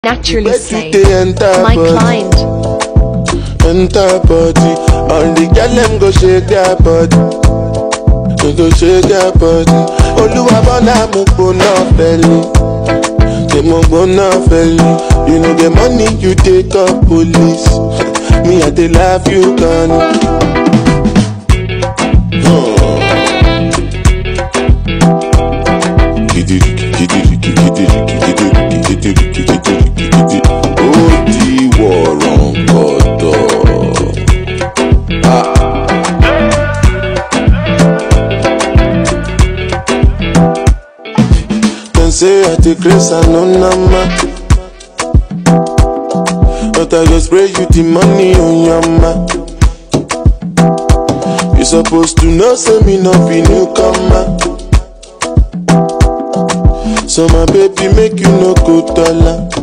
naturally Make say, you dey enter my body. client, enter body. All the girl them go shake their body. They go shake their body. Olúwa bọ́lá mo gbóná fẹ́lẹ́. Ṣé mo gbóná fẹ́lẹ́? You know the money you take up police. Me I dey love you gone. Ó di wọ̀rọ̀ gọ̀dọ̀. Dem say I dey craze and no nama. But I go spray you the money on your ma. You suppose to know say me no be newcomer. So my baby make you no go dollar.